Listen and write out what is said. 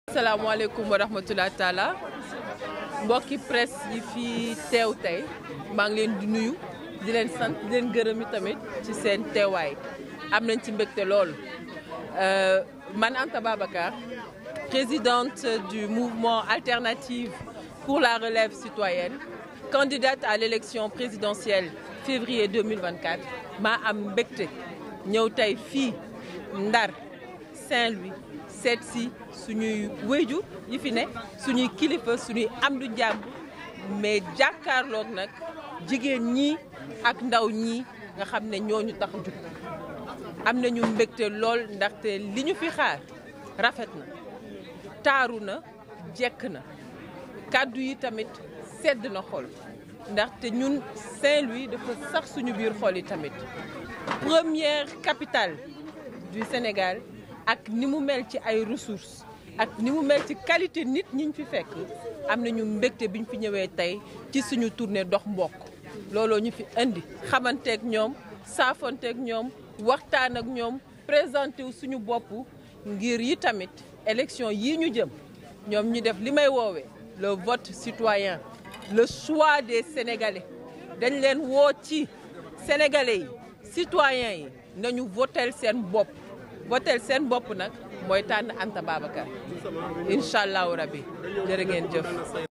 salaamaaleykum wa rahmatulah taala mbokki presse yi fi teew tey maa ngi leen di nuyu di leen sant di leen gërëm tamit ci seen teewaay am nañ ci mbégte lool man Anta Babacar présidente du mouvement alternative pour la relève citoyenne candidate à l'élection présidentielle février 2024 maa am mbégte ñëw tey fii Ndar Saint-Louis seet si suñuy wéyju yi fi ne suñuy kilifa suñuy am du jàmm mais jàkkaarloog nag jigéen ñi ak ndaw ñi nga xam ne ñooñu tax jug am nañu mbégte lool ndaxte li ñu fi xaar rafet na taaru na jekk na kàddu yi tamit sedd na xol ndaxte ñun Saint-Louis dafa sax suñu biir xol yi tamit première capitale du Sénégal ak ni mu mel ci ay ressources ak ni mu mel ci qualité nit ñiñ fi fekk am nañu mbégte biñ fi ñëwee tey ci suñu tournée dox mbokk looloo ñu fi indi xamanteeg ñoom saafonteeg ñoom waxtaan ak ñoom présenté wu suñu bopp ngir yi tamit élection yii ñu jëm ñoom ñu def li may woowee le vote citoyen le choix des sénégalais dañ leen woo ci sénégalais yi citoyens yi nañu votel seen bopp votel seen bopp nag mooy tànn Anta Babacar incha allahu rabbi jërë ngeen jëf